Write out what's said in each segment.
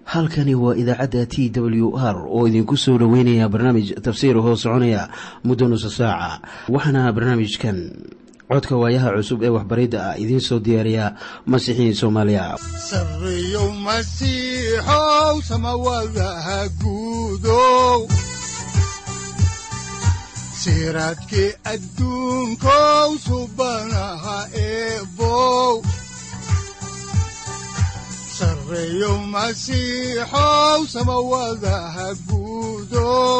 halkani waa idaacadda t w r oo idinku soo dhoweynaya barnaamij tafsiir hoo soconaya muddo nusa saaca waxaana barnaamijkan codka waayaha cusub ee waxbaridda ah idiin soo diyaariya masiixiin soomaaliya sareyow masiixow samawadaha guudow siraadkii adduunkow subanaha eebow sareyow masiixow samawadaha guudow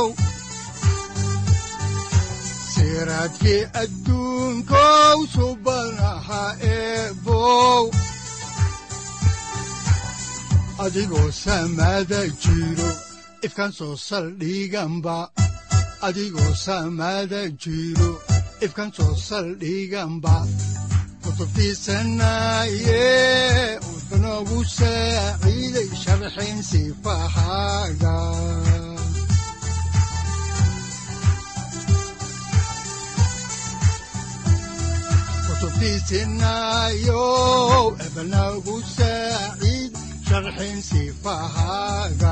siraadkii adduunkow subanaha eebow adigoo samada jiro ifkaan soo saldhiganba adigoo samada jiro ifkaan soo saldhiganba kutubtiisanaye wuxunogu saaciiday sharxin sifahaaga kutubtiisinayo ebnagu saaciid sharxin sifahaaga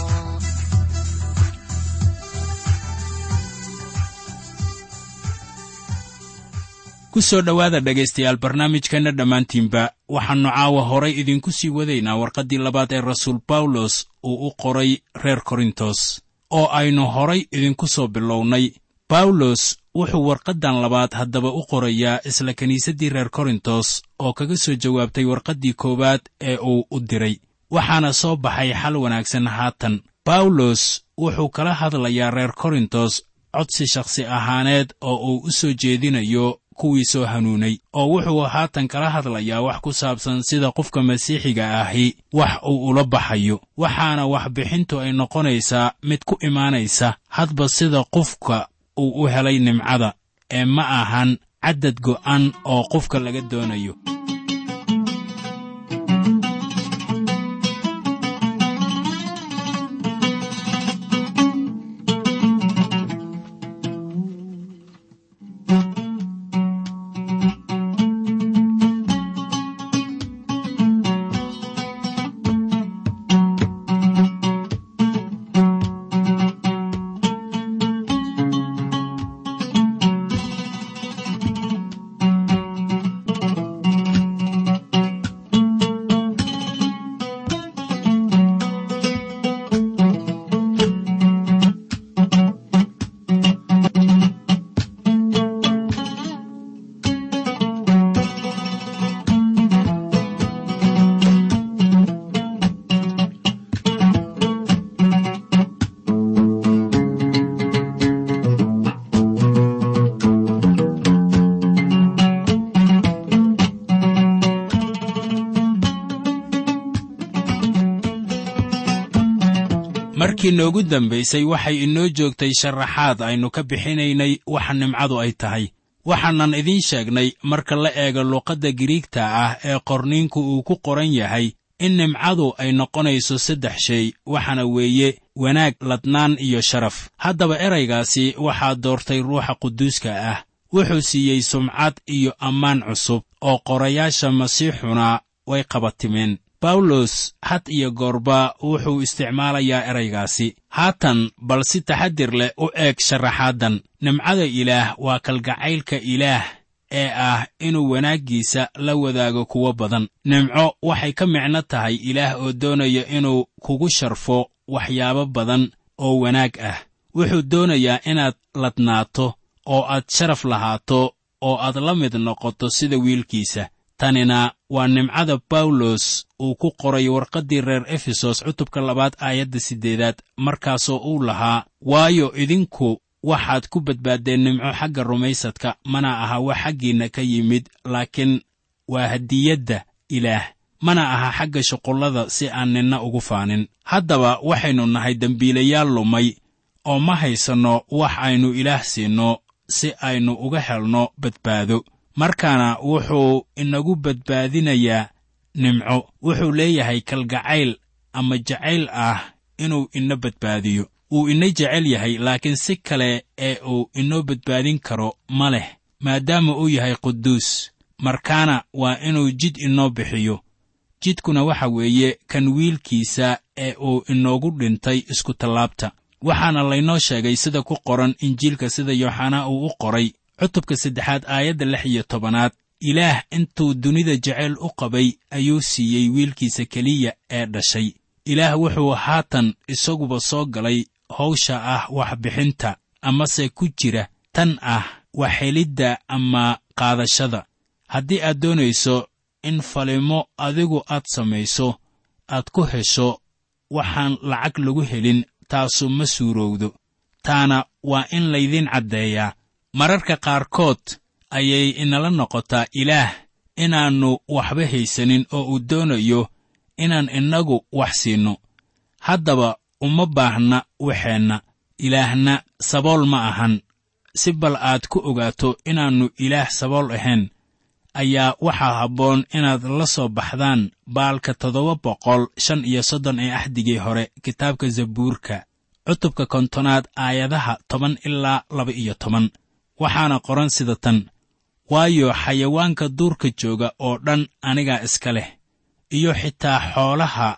ku soo dhowaada dhegaystayaal barnaamijkeenna dhammaantiinba waxaannu caawa horay idinku sii wadaynaa warqaddii labaad ee rasuul bawlos uu u qoray reer korintos oo aynu horay idinku soo bilownay bawlos wuxuu warqaddan labaad haddaba u qorayaa isla kiniisaddii reer korintos oo kaga soo jawaabtay warqaddii koowaad ee uu u diray waxaana soo baxay xal wanaagsan haatan bawlos wuxuu kala hadlayaa reer korintos codsi shakhsi ahaaneed oo uu u soo jeedinayo kuwii soo hanuunay oo wuxuu haatan kala hadlayaa wax ku saabsan sida qofka masiixiga ahi wax uu ula baxayo waxaana waxbixintu ay noqonaysaa mid ku imaanaysa hadba sida qofka uu u helay nimcada ee ma ahan caddad go'an oo qofka laga doonayo markii noogu dambaysay waxay inoo joogtay sharaxaad aynu ka bixinaynay waxa nimcadu ay tahay waxaanan idiin sheegnay marka la eego luqadda giriigta ah ee qorniinku uu ku qoran yahay in nimcadu ay noqonayso saddex shay waxaana weeye wanaag ladnaan iyo sharaf haddaba eraygaasi waxaa doortay ruuxa quduuska ah wuxuu siiyey sumcad iyo ammaan cusub oo qorayaasha masiixuna way qabatimeen bawlos had iyo goorba wuxuu isticmaalayaa eraygaasi haatan bal si taxadir leh u eeg sharaxaaddan nimcada ilaah waa kalgacaylka ilaah ee ah inuu wanaaggiisa la wadaago kuwo badan nimco waxay ka micno tahay ilaah oo doonaya inuu kugu sharfo waxyaabo badan oo wanaag ah wuxuu doonayaa inaad ladnaato oo aad sharaf lahaato oo aad la mid noqoto sida wiilkiisa tanina waa nimcada bawlos uu ku qoray warqaddii reer efesos cutubka labaad aayadda siddeedaad markaasoo uu lahaa waayo idinku waxaad ku badbaaddeen nimco xagga rumaysadka mana aha wax xaggiinna ka yimid laakiin waa hadiyadda ilaah mana aha xagga shuqullada si aan ninna ugu faanin haddaba waxaynu nahay dembiilayaal lumay oo ma haysanno wax aynu ilaah siinno si aynu uga helno badbaado markaana wuxuu inagu badbaadinayaa nimco wuxuu leeyahay kalgacayl ama jacayl ah inuu ina badbaadiyo wuu ina jecel yahay laakiin si kale ee uu inoo badbaadin karo ma leh maadaama uu yahay quduus markaana waa inuu jid inoo bixiyo jidkuna waxa weeye kan wiilkiisa ee uu inoogu dhintay iskutallaabta waxaana laynoo sheegay sida ku qoran injiilka sida yooxanaa uu u qoray cutubka saddexaad aayadda lix iyo tobanaad ilaah intuu dunida jeceyl u qabay ayuu siiyey wiilkiisa keliya ee dhashay ilaah wuxuu haatan isaguba soo galay hawsha ah waxbixinta amase ku jira tan ah waxhelidda ama qaadashada haddii aad doonayso in falimo adigu aad samayso aad ku hesho waxaan lacag lagu helin taasu ma suurowdo taana waa in laydiin caddeeyaa mararka qaarkood ayay inala noqotaa ilaah inaannu waxba haysanin oo uu doonayo inaan innagu wax siinno haddaba uma baahna waxeenna ilaahna sabool ma ahan si bal aad ku ogaato inaannu ilaah sabool ahayn ayaa waxaa habboon inaad la soo baxdaan baalka toddoba boqol shan iyo soddon ee axdigii hore kitaabka zabuurka cutubka kontonaad aayadaha toban ilaa laba iyo toban waxaana qoran sida tan waayo xayawaanka duurka jooga oo dhan anigaa iska leh iyo xitaa xoolaha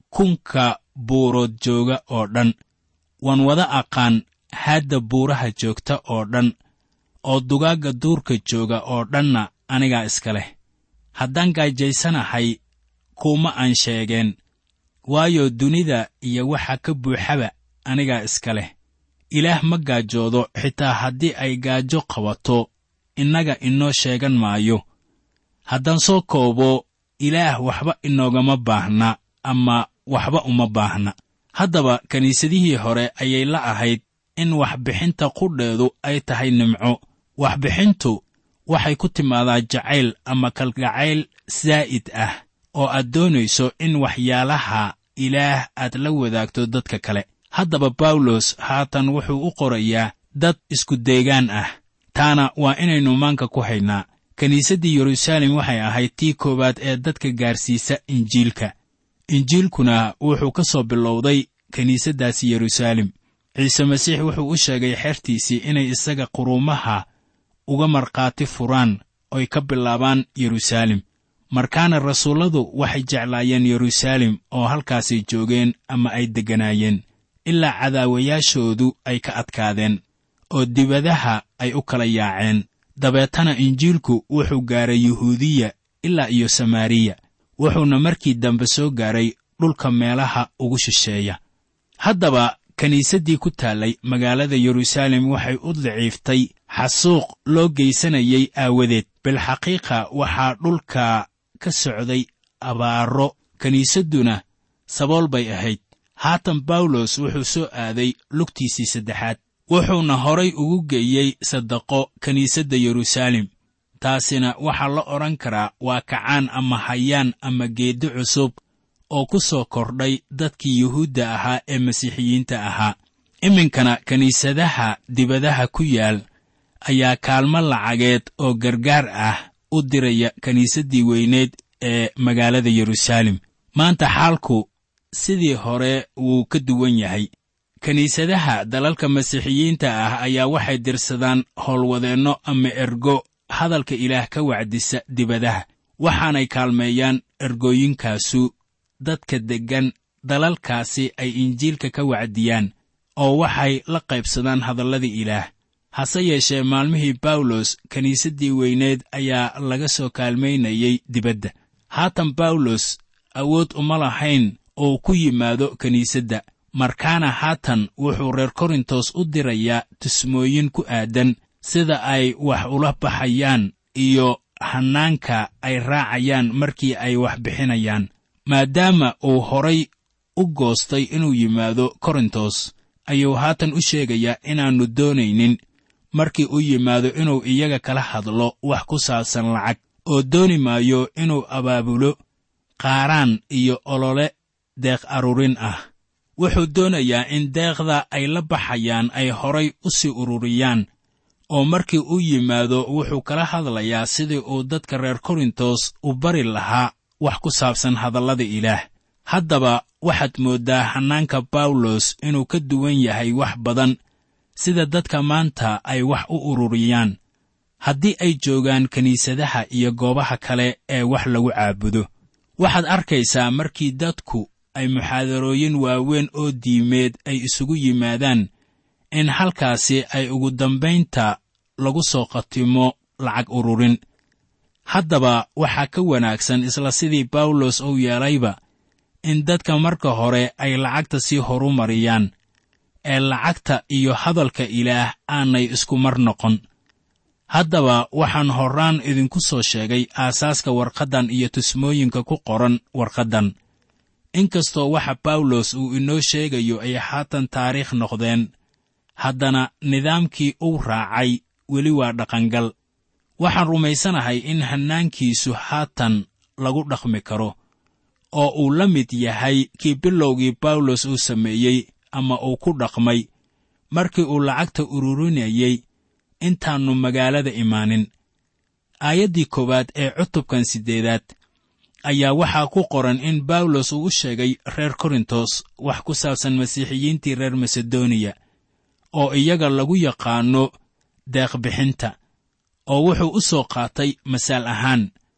kunka buurood jooga oo dhan waan wada aqaan haadda buuraha joogta oo dhan oo dugaagga duurka jooga oo dhanna anigaa iska leh haddaan gaajaysanahay kuuma aan sheegeen waayo dunida iyo waxa ka buuxaba anigaa iska leh ilaah ma gaajoodo xitaa haddii ay gaajo qabato innaga inoo sheegan maayo haddaan soo koobo ilaah waxba inoogama baahna ama waxba uma baahna haddaba kiniisadihii hore ayay la ahayd in waxbixinta qudheedu ay tahay nimco waxbixintu waxay ku timaadaa jacayl ama kalgacayl saa'id ah oo aad doonayso in waxyaalaha ilaah aad la wadaagto dadka kale haddaba bawlos haatan wuxuu u qorayaa dad isku deegaan ah taana waa inaynu maanka ku haynaa kiniisaddii yeruusaalem waxay ahayd tii koowaad ee dadka gaarsiisa injiilka injiilkuna wuxuu ka soo bilowday kiniisaddaasi yeruusaalem ciise masiix wuxuu u sheegay xertiisii inay isaga quruumaha uga markhaati furaan oy ka bilaabaan yeruusaalem markaana rasuulladu waxay jeclaayeen yeruusaalem oo halkaasay joogeen ama ay degganaayeen ilaa cadaawayaashoodu ay ka adkaadeen oo dibadaha ay u kala yaaceen dabeetana injiilku wuxuu gaaray yuhuudiya ilaa iyo samaariya wuxuuna markii dambe soo gaaray dhulka meelaha ugu shisheeya haddaba kiniisaddii ku taallay magaalada yeruusaalem waxay u daciiftay xasuuq loo geysanayay aawadeed bilxaqiiqa waxaa dhulka ka socday abaaro kiniisadduna sabool bay ahayd haatan bawlos wuxuu soo aaday lugtiisii saddexaad wuxuuna horay ugu geeyey sadaqo kiniisadda yeruusaalem taasina waxaa la odhan karaa waa kacaan ama hayaan ama geeddi cusub oo ku soo kordhay dadkii yuhuudda ahaa ee masiixiyiinta ahaa iminkana kiniisadaha dibadaha ku yaal ayaa kaalmo lacageed oo gargaar ah u diraya kiniisaddii weyneed ee magaalada yeruusaalem maanta xaalku sidii hore wuu ka duwan yahay kiniisadaha dalalka masiixiyiinta ah ayaa waxay dirsadaan howlwadeenno ama ergo hadalka ilaah ka wacdisa dibadaha waxaanay kaalmeeyaan ergooyinkaasu dadka deggan dalalkaasi ay injiilka ka wacdiyaan oo waxay la qaybsadaan hadalladii ilaah hase yeeshee maalmihii bawlos kiniisaddii weyneed ayaa laga soo kaalmaynayay dibadda haatan bawlos awood uma lahayn oo ku yimaado kiniisadda markaana haatan wuxuu reer korintos u dirayaa tusmooyin ku aadan sida ay wax ula baxayaan iyo hannaanka ay raacayaan markii ay wax bixinayaan maadaama uu horay u goostay inuu yimaado korintos ayuu haatan u sheegayaa inaannu doonaynin markii u yimaado inuu iyaga kala hadlo wax ku saabsan lacag oo dooni maayo inuu abaabulo qaaraan iyo olole deeq aruurin ah wuxuu doonayaa in deeqda ay la baxayaan ay horay u sii ururiyaan oo markii u yimaado wuxuu kala hadlayaa sidii uu dadka reer korintos u bari lahaa wax ku saabsan hadallada ilaah haddaba waxaad mooddaa hannaanka bawlos inuu ka duwan yahay wax badan sida dadka maanta ay wax u ururiyaan haddii ay joogaan kiniisadaha iyo goobaha kale ee wax lagu caabudo waxaad arkaysaa markii dadku ay muxaadarooyin waaweyn oo diimeed ay isugu yimaadaan in halkaasi ay ugu dambaynta lagu soo khatimo lacag ururin haddaba waxaa ka wanaagsan isla sidii bawlos uu yeelayba in dadka marka hore ay lacagta sii horumariyaan ee lacagta iyo hadalka ilaah aanay isku mar noqon haddaba waxaan horraan idinku soo sheegay aasaaska warqaddan iyo tusmooyinka ku qoran warqaddan inkastoo waxa bawlos uu inoo sheegayo ay haatan taariikh noqdeen haddana nidaamkii uu raacay weli waa dhaqangal waxaan rumaysanahay in hannaankiisu haatan lagu dhaqmi karo oo uu la mid yahay kii bilowgii bawlos uu sameeyey ama uu ku dhaqmay markii uu lacagta ururinayey intaannu magaalada imaanin aayaddii koowaad ee cutubkan siddeedaad ayaa waxaa ku qoran in bawlos uu u sheegay reer korintos wax ku saabsan masiixiyiintii reer masedoniya oo iyaga lagu yaqaanno deeqbixinta oo wuxuu u soo qaatay masaal ahaan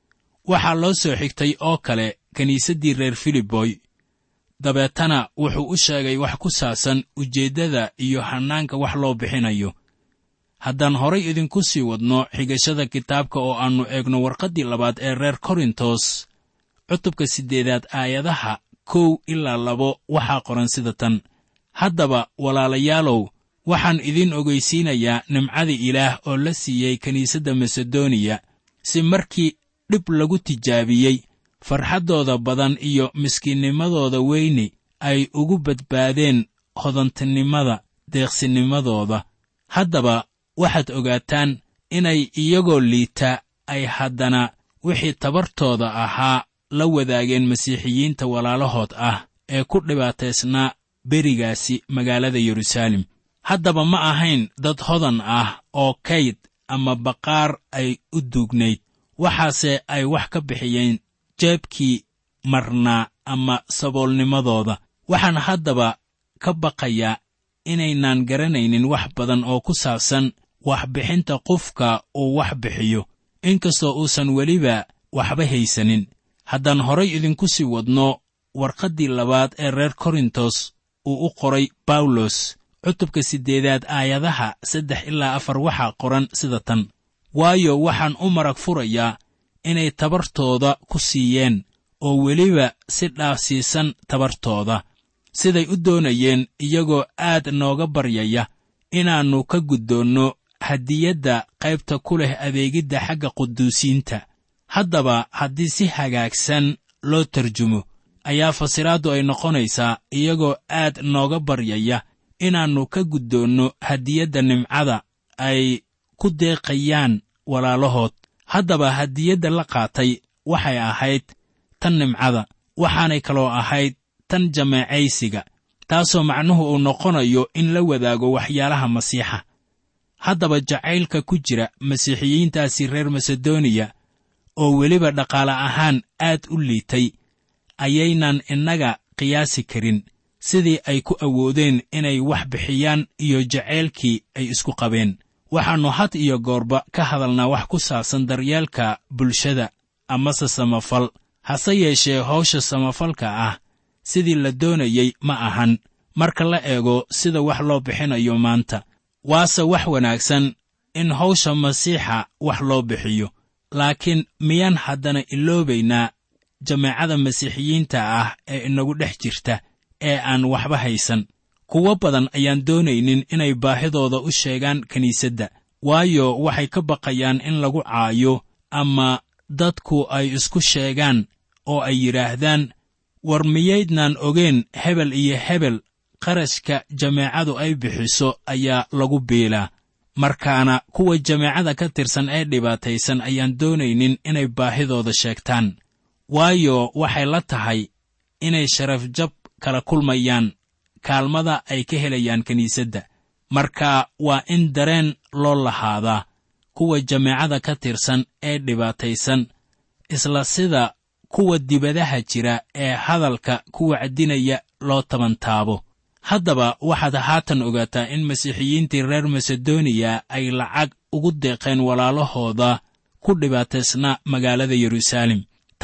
waxaa loo soo xigtay oo kale kiniisaddii reer filiboy dabeetana wuxuu u sheegay wax ku saabsan ujeeddada iyo hannaanka wax loo bixinayo haddaan horay idinku sii wadno xigashada kitaabka oo aannu eegno warqaddii labaad ee reer korintos cutubka siddeedaad aayadaha kow ilaa labo waxaa qoran sida tan haddaba walaalayaalow waxaan idiin ogaysiinayaa nimcadii ilaah oo la siiyey kiniisadda masedoniya si markii dhib lagu tijaabiyey farxaddooda badan iyo miskiinnimadooda weyni ay ugu badbaadeen hodantinimada deeqsinimadooda haddaba waxaad ogaataan inay iyagoo liita ay haddana wixii tabartooda ahaa la wadaageen masiixiyiinta walaalahood ah ee ku dhibaataysnaa berigaasi magaalada yeruusaalem haddaba ma ahayn dad hodan ah oo kayd ama baqaar ay u duugnayd waxaase ay wax ka bixiyeen jeebkii marnaa ama saboolnimadooda waxaan haddaba ka baqayaa inaynaan garanaynin wax badan oo ku saabsan waxbixinta qofka uu wax bixiyo inkastoo uusan weliba waxba haysanin haddaan horay idinku sii wadno warqaddii labaad ee reer korintos uu u qoray bawlos cutubka siddeedaad aayadaha saddex ilaa afar waxaa qoran sida tan waayo waxaan u marag furayaa inay tabartooda ku siiyeen oo weliba si dhaafsiisan tabartooda siday u doonayeen iyagoo aad nooga baryaya inaannu ka guddoonno hadiyadda qaybta ku leh adeegidda xagga quduusiinta haddaba haddii si hagaagsan loo tarjumo ayaa fasiraaddu ay noqonaysaa iyagoo aad nooga baryaya inaannu ka guddoonno hadiyadda nimcada ay ku deeqayaan walaalahood haddaba hadiyadda la qaatay waxay ahayd tan nimcada waxaanay kaloo ahayd tan jameecaysiga taasoo macnuhu uu noqonayo in la wadaago waxyaalaha masiixa haddaba jacaylka ku jira masiixiyiintaasi reer masedoniya oo weliba dhaqaale ahaan aad u liitay ayaynan innaga qiyaasi karin sidii ay ku awoodeen inay wax bixiyaan iyo jacaylkii ay isku qabeen waxaannu had iyo goorba ka hadalnaa wax ku saabsan daryeelka bulshada amase samafal hase yeeshee hawsha samafalka ah sidii la doonayey ma ahan marka la eego sida wax loo bixinayo maanta waase wax wanaagsan in hawsha masiixa wax loo bixiyo laakiin miyaan haddana iloobaynaa jameecada masiixiyiinta ah ee inagu dhex jirta ee aan waxba haysan kuwo badan ayaan doonaynin inay baahidooda u sheegaan kiniisadda waayo waxay ka baqayaan in lagu caayo ama dadku ay isku sheegaan oo ay yidhaahdaan war miyaydnaan ogeen hebel iyo hebel qarashka jameecadu ay bixiso ayaa lagu biilaa markaana kuwa jameecada ka tirsan ee dhibaataysan ayaan doonaynin inay baahidooda sheegtaan waayo waxay la tahay inay sharafjab kala kulmayaan kaalmada ay ka helayaan kiniisadda marka waa in dareen loo lahaadaa kuwa jameecada ka tirsan ee dhibaataysan isla sida kuwa dibadaha jira ee hadalka ku wacdinaya loo tabantaabo haddaba waxaad haatan ogaataa in masiixiyiintii reer masedoniya ay lacag ugu deeqeen walaalahooda ku dhibaataysnaa magaalada yeruusaalem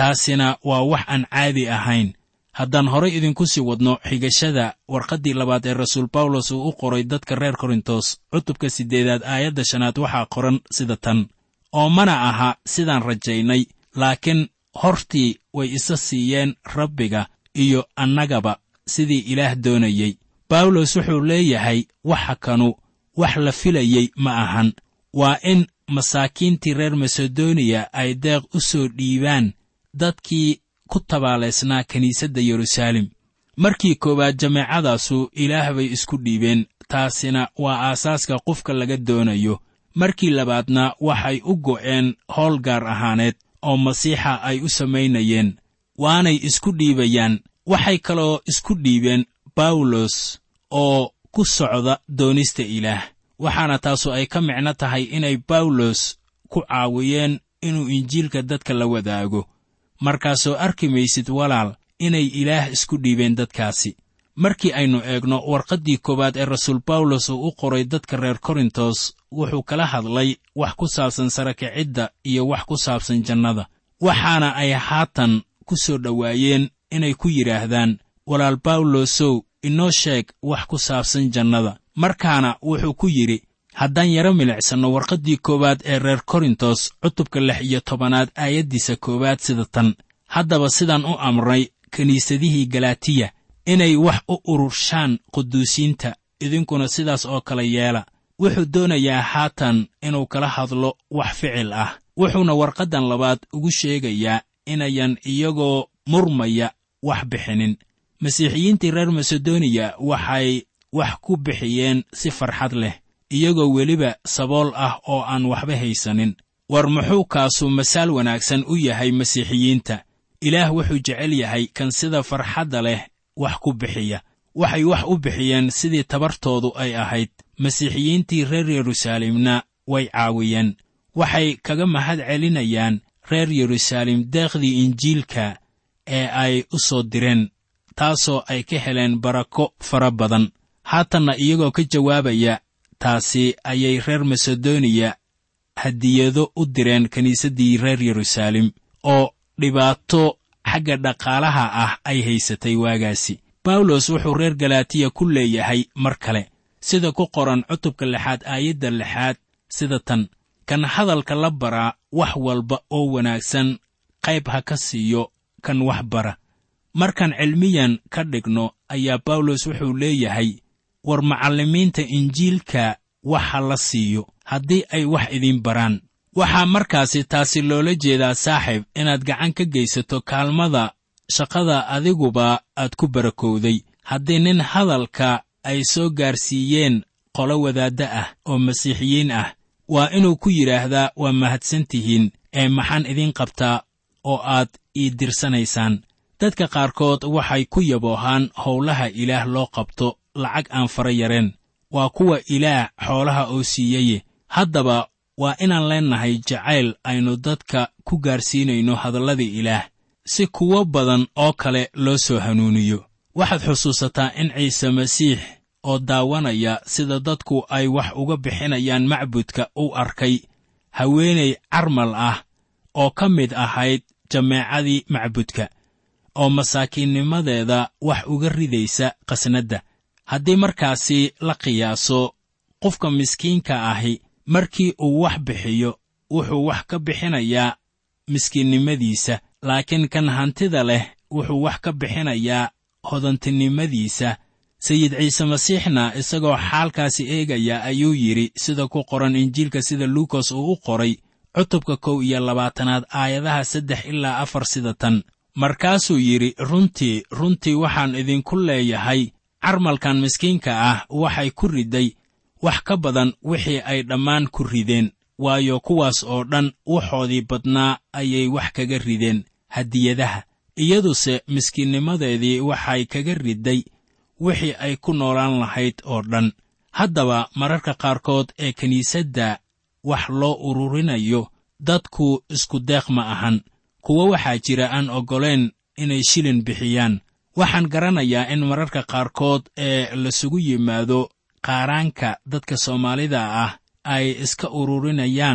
taasina waa wax aan caadi ahayn haddaan horay idinku sii wadno xigashada warqaddii labaad ee rasuul bawlos uu u qoray dadka reer korintos cutubka siddeedaad aayadda shanaad waxaa qoran sida tan oo mana aha sidaan rajaynay laakiin hortii way isa siiyeen rabbiga iyo annagaba sidii ilaah doonayey bawlos wuxuu leeyahay waxa kanu wax la filayey ma ahan waa in masaakiintii reer masedoniya ay deeq u soo dhiibaan dadkii ku tabaalaysnaa kiniisadda yeruusaalem markii koowaad jameecadaasu ilaah bay isku dhiibeen taasina waa aasaaska qofka laga doonayo markii labaadna waxay u go'een howl gaar ahaaneed oo masiixa ay u samaynayeen waanay isku dhiibayaan waxay kaloo isku dhiibeen bawlos oo ku socda doonista ilaah waxaana taasu ay ka micno tahay inay bawlos ku caawiyeen inuu injiilka dadka la wadaago markaasoo arki maysid walaal inay ilaah isku dhiibeen dadkaasi markii aynu eegno warqaddii koowaad ee rasuul bawlos uu u qoray dadka reer korintos wuxuu kala hadlay wax ku saabsan sarakicidda iyo wax ku saabsan jannada waxaana ay haatan ku soo dhowaayeen inay ku yidhaahdaan walaal bawlosow inoo sheeg wax ku saabsan jannada markaana wuxuu ku yidhi haddaan yaro milicsanno warqaddii koowaad ee reer korintos cutubka lix iyo tobanaad aayaddiisa koowaad sida tan haddaba sidaan u amray kiniisadihii galatiya inay wax u ururshaan quduusiinta idinkuna sidaas oo kale yeela wuxuu doonayaa haatan inuu kala hadlo wax ficil ah wuxuuna warqaddan labaad ugu sheegayaa inayan iyagoo murmaya wax bixinin masiixiyiintii reer masedoniya waxay wax ku bixiyeen si farxad leh iyagoo weliba sabool ah oo aan waxba haysanin war muxuu kaasu masaal wanaagsan u yahay masiixiyiinta ilaah wuxuu jecel yahay kan sida farxadda leh wax ku bixiya waxay wax u bixiyeen sidii tabartoodu ay ahayd masiixiyiintii reer yeruusaalemna way caawiyeen waxay kaga mahad celinayaan reer yeruusaalem deeqdii injiilka ee ay u soo direen taasoo ay ka heleen barako fara badan haatanna iyagoo ka jawaabaya taasi ayay reer masedoniya hadiyado u direen kiniisaddii reer yeruusaalem oo dhibaato xagga dhaqaalaha ah ay haysatay waagaasi bawlos wuxuu reer galaatiya ku leeyahay mar kale sida ku qoran cutubka lixaad aayadda lixaad sida tan kan hadalka la baraa wax walba oo wanaagsan qayb ha ka siiyo kan wax bara markaan cilmiyan ka dhigno ayaa bawlos wuxuu leeyahay war macallimiinta injiilka wax ha la siiyo haddii ay wax idiin baraan waxaa markaasi taasi loola jeedaa saaxiib inaad gacan ka geysato kaalmada shaqada adiguba aad ku barakowday haddii nin hadalka ay soo gaarsiiyeen qolo wadaadda ah oo masiixiyiin ah waa inuu ku yidhaahdaa waa mahadsan tihiin ee maxaan idiin qabtaa oo aad ii dirsanaysaan dadka qaarkood waxay ku yaboohaan howlaha ilaah loo qabto lacag aan fara yareen waa kuwa ilaah xoolaha oo siiyaye haddaba waa inaan leennahay jacayl aynu dadka ku gaarsiinayno hadalladii ilaah si kuwo badan oo kale loo soo hanuuniyo waxaad xusuusataa in ciise masiix oo daawanaya sida dadku ay wax uga bixinayaan macbudka u arkay haweenay carmal ah oo ka mid ahayd jameecadii macbudka oo masaakiinnimadeeda wax uga ridaysa qasnadda haddii markaasi la qiyaaso qofka miskiinka ahi markii uu wax bixiyo wuxuu wax ka bixinayaa miskiinnimadiisa laakiin kan hantida leh wuxuu wax ka bixinayaa hodantinimadiisa sayid ciise masiixna isagoo xaalkaasi eegaya ayuu yidhi sida ku qoran injiilka sida luukas uu u qoray cutubka kow iyo labaatanaad aayadaha saddex ilaa afar sida tan markaasuu yidhi runtii runtii waxaan idinku leeyahay carmalkan miskiinka ah waxay ku riday wax ka badan wixii ay dhammaan ku rideen waayo kuwaas oo dhan waxoodii badnaa ayay wax kaga rideen hadiyadaha iyaduse miskiinnimadeedii waxay kaga riday wixii ay ku noolaan lahayd oo dhan haddaba mararka qaarkood ee kiniisadda wax loo ururinayo dadku isku deeq ma ahan kuwo waxaa jira aan oggoleen inay shilin bixiyaan waxaan garanayaa in mararka qaarkood ee lasugu yimaado qaaraanka dadka soomaalida ah ay iska ururinayaan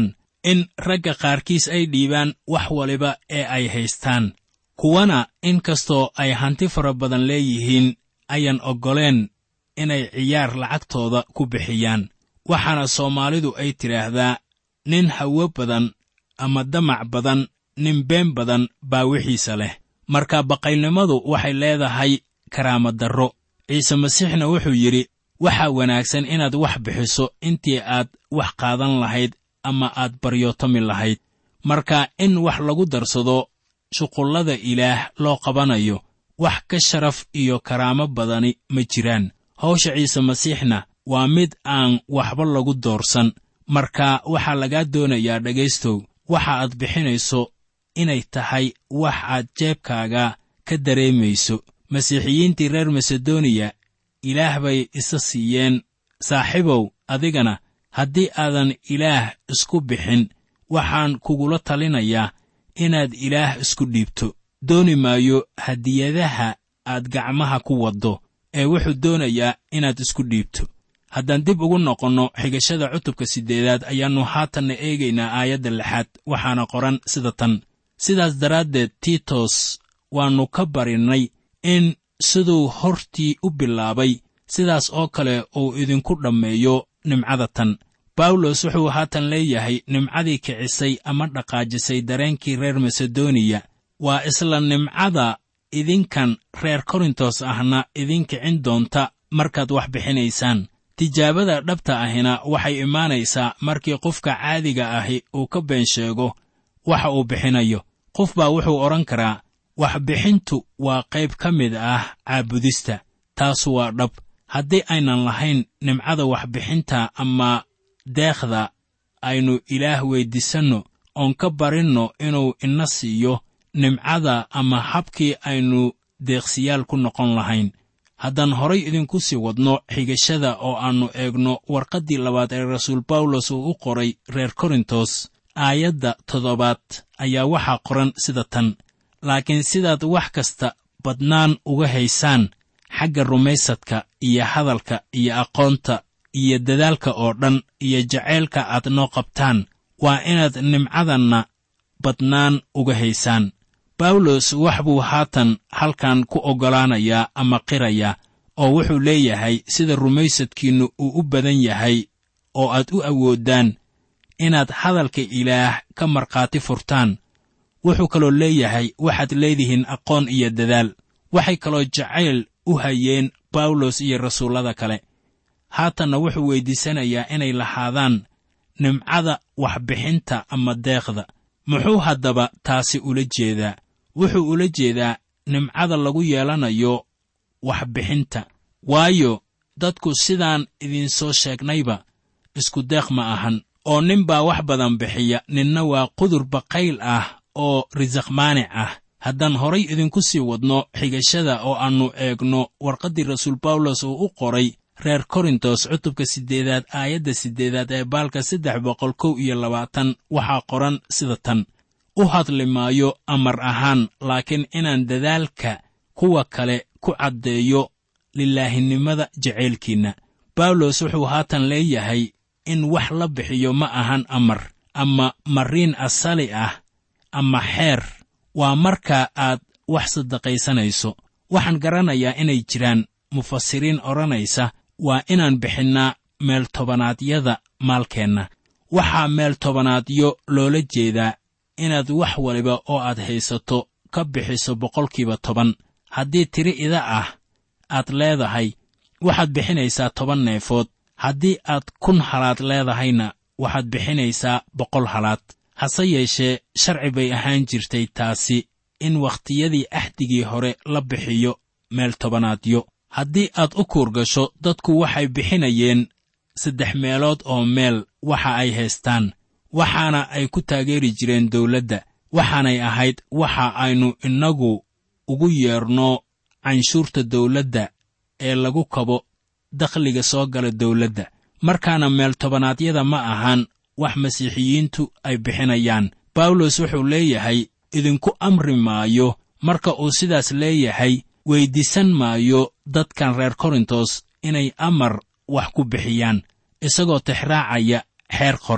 in ragga qaarkiis ay dhiibaan wax waliba ee ay haystaan kuwana in kastoo ay hanti fara badan leeyihiin ayaan oggoleen inay ciyaar lacagtooda ku bixiyaan waxaana soomaalidu ay tidhaahdaa nin hawo badan ama damac badan nin been badan baa wixiisa leh marka baqaylnimadu waxay leedahay karaamadarro ciise masiixna wuxuu yidhi waxaa wanaagsan inaad wax bixiso intii aad wax qaadan lahayd ama aad baryootomi lahayd marka in wax lagu darsado shuqullada ilaah loo qabanayo wax ka sharaf iyo karaamo badani ma jiraan hawsha ciise masiixna waa mid aan waxba lagu doorsan marka waxaa lagaa doonayaa dhegaystow waxa aad bixinayso inay tahay wax aad jeebkaaga ka dareemayso masiixiyiintii reer masedoniya ilaah bay isa siiyeen saaxiibow adigana haddii aadan ilaah isku bixin waxaan kugula talinayaa inaad ilaah isku dhiibto dooni maayo hadiyadaha aad gacmaha ku waddo ee wuxuu doonayaa inaad isku dhiibto haddaan dib ugu noqonno xigashada cutubka siddeedaad ayaannu haatanna eegaynaa aayadda lixaad waxaana qoran sida tan sidaas daraaddeed tiitos waannu ka barinnay in siduu hortii u bilaabay sidaas oo kale uu idinku dhammeeyo nimcada tan bawlos wuxuu haatan leeyahay nimcadii kicisay ama dhaqaajisay dareenkii reer masedoniya waa isla nimcada idinkan reer korintos ahna idin kicin doonta markaad wax bixinaysaan tijaabada dhabta ahina waxay imaanaysaa markii qofka caadiga ahi uu ka been sheego waxa uu bixinayo qof baa wuxuu odhan karaa waxbixintu waa qayb ka mid ah caabudista taasu waa dhab haddii aynan lahayn nimcada waxbixinta ama deekhda aynu ilaah weyddiisanno oon ka barinno inuu ina siiyo nimcada ama habkii aynu deeqsiyaal ku noqon lahayn haddaan horay idinku sii wadno xigashada oo aannu eegno warqaddii labaad ee rasuul bawlos uu u qoray reer korintos aayadda toddobaad ayaa waxaa qoran sida tan laakiin sidaad wax kasta badnaan uga haysaan xagga rumaysadka iyo hadalka iyo aqoonta iyo dadaalka oo dhan iyo jacaylka aad noo qabtaan waa inaad nimcadanna badnaan uga haysaan bawlos wax buu haatan halkan ku oggolaanayaa ama qirayaa oo wuxuu leeyahay sida rumaysadkiinnu uu u badan yahay oo aad u awooddaan inaad hadalka ilaah ka markhaati furtaan wuxuu kaloo leeyahay waxaad leedihiin aqoon iyo dadaal waxay kaloo jacayl u hayeen bawlos iyo rasuullada kale haatanna wuxuu weyddiisanayaa inay lahaadaan nimcada waxbixinta ama deeqda muxuu haddaba taasi ula jeedaa wuxuu ula jeedaa nimcada lagu yeelanayo waxbixinta waayo dadku sidaan idinsoo sheegnayba isku deeq ma ahan oo nin baa wax badan bixiya ninna waa qudur baqayl ah oo risaq maanic ah haddaan horay idinku sii wadno xigashada oo aannu eegno warqaddii rasuul bawlos uu u qoray reer korintos cutubka siddeedaad aayadda siddeedaad ee baalka saddex boqol kow iyo labaatan waxaa qoran sida tan u hadli maayo amar ahaan laakiin inaan dadaalka kuwa kale ku caddeeyo lilaahinimada jacaylkiinna bawlos wuxuu haatan leeyahay in wax la bixiyo ma ahan amar ama mariin asali ah ama xeer waa marka aad wax saddaqaysanayso waxaan garanayaa inay jiraan mufasiriin odhanaysa waa inaan bixinnaa meeltobannaadyada maalkeenna waxaa meeltobanaadyo loola jeedaa inaad wax waliba oo aad haysato ka bixiso boqolkiiba toban haddii tiri ida ah aad leedahay waxaad bixinaysaa toban neefood haddii aad kun halaad leedahayna waxaad bixinaysaa boqol halaad hase yeeshee sharci bay ahaan jirtay taasi in wakhtiyadii axdigii hore la bixiyo meel tobanaadyo haddii aad u kuur gasho dadku waxay bixinayeen saddex meelood oo meel waxa ay haystaan waxaana ay ku taageeri jireen dawladda waxaanay ahayd waxa aynu innagu ugu yeerno canshuurta dawladda ee lagu kabo dakhliga soo gala dawladda markaana meel tobanaadyada ma ahan wax masiixiyiintu ay bixinayaan bawlos wuxuu leeyahay idinku amri maayo marka uu sidaas leeyahay weyddiisan maayo dadkan reer korintos inay amar wax ku bixiyaan isagoo tixraacaya xeer qoran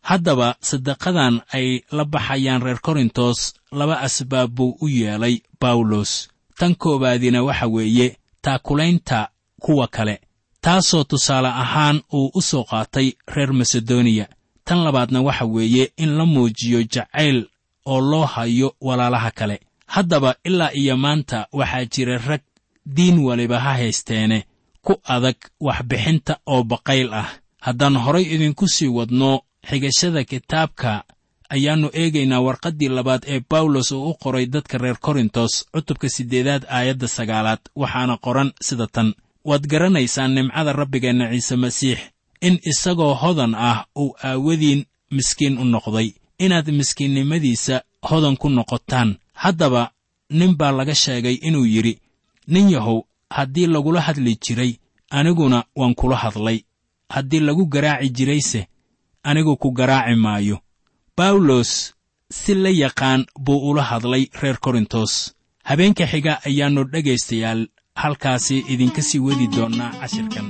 haddaba sadaqadan ay la baxayaan reer korintos laba asbaab buu u yeelay bawlos tan koowaadina waxa weeye taakulaynta kuwa kale taasoo tusaale ahaan uu u soo qaatay reer masedoniya tan labaadna waxa weeye in la muujiyo jacayl oo loo hayo walaalaha kale haddaba ilaa iyo maanta waxaa jira rag diin waliba ha haysteene ku adag waxbixinta oo baqayl ah haddaan horay idinku sii wadno xigashada kitaabka ayaannu eegaynaa warqaddii labaad ee bawlos uu u qoray dadka reer korintos cutubka siddeedaad aayadda sagaalaad waxaana qoran sida tan waad garanaysaan nimcada rabbigeenna ciise masiix in isagoo hodan ah uu aawadiin miskiin u noqday inaad miskiinnimadiisa hodan ku noqotaan haddaba nin baa laga sheegay inuu yidhi nin yahow haddii lagula hadli jiray aniguna waan kula hadlay haddii lagu garaaci jirayse anigu ku garaaci maayo bawlos si la yaqaan buu ula hadlay reer korintos habeenka xiga ayaannu dhegaystayaal halkaasi idinka sii wadi doonnaa cashirkan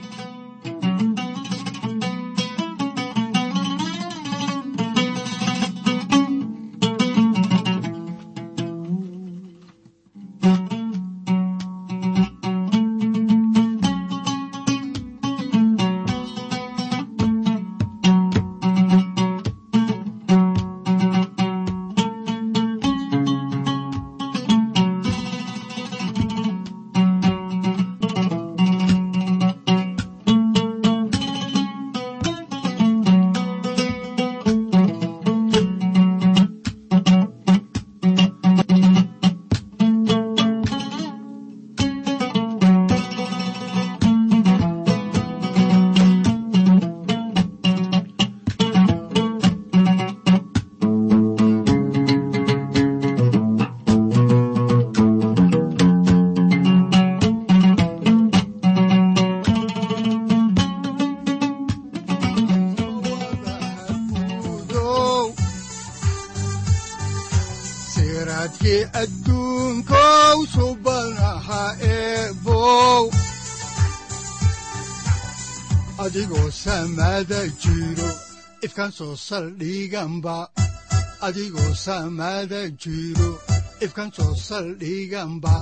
siraadkii adduunkow subanaha eebow adigoo samaada jiro ifkan soo saldhiganba adigoo samaada jiro ifkan soo saldhiganba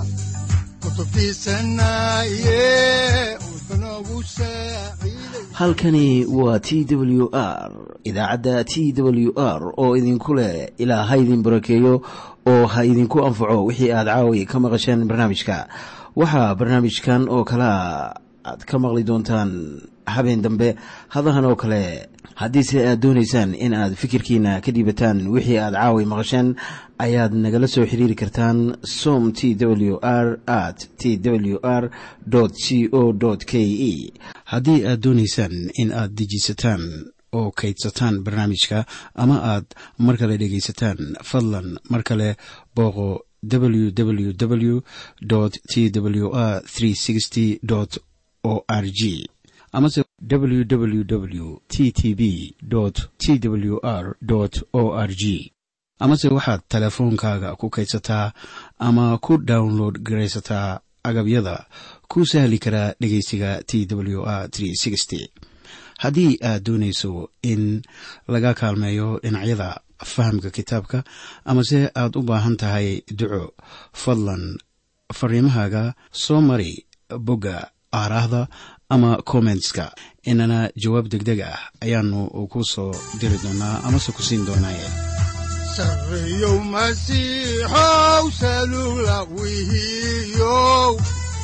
halkani waa t w r idaacadda t w r oo idinku leh ilaa ha idin barakeeyo oo ha idinku anfaco wixii aad caawi ka maqasheen barnaamijka waxaa barnaamijkan oo kalea aad ka maqli doontaan habeen dambe hadahan oo kale haddiise aad doonaysaan in aad fikirkiina ka dhiibataan wixii aad caawi maqasheen ayaad nagala soo xiriiri kartaan som t w r at t w r c o k e haddii aad doonaysaan in aad dejiisataan oo kaydsataan barnaamijka ama aad mar kale dhegaysataan fadlan mar kale booqo www t w r o r g amase www t t b t w r o r g amase waxaad teleefoonkaaga ku kaydsataa ama ku download garaysataa agabyada ku sahli karaa dhegeysiga t w r haddii aad doonayso in laga kaalmeeyo dhinacyada fahamka kitaabka amase aad u baahan tahay duco fadlan fariimahaaga soo mari bogga aaraahda ama kommentska inana jawaab degdeg ah ayaanu ku soo diri doonaa amase ku siin doonaaye sareyow masiixow salula wihiyow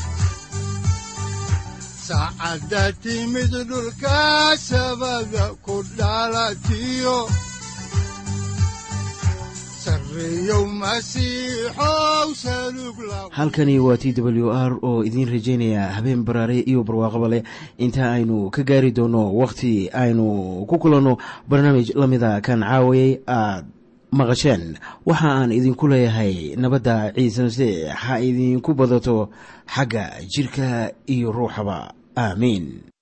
saacadda timid dhulka sabada ku dhalatiyo halkani waa t w r oo idiin rajaynaya habeen baraare iyo barwaaqaba leh inta aynu ka gaari doono wakhti aynu ku kulanno barnaamij la mida kan caawayay aad maqasheen waxa aan idinku leeyahay nabadda ciise masiix ha idinku badato xagga jidhka iyo ruuxaba aamiin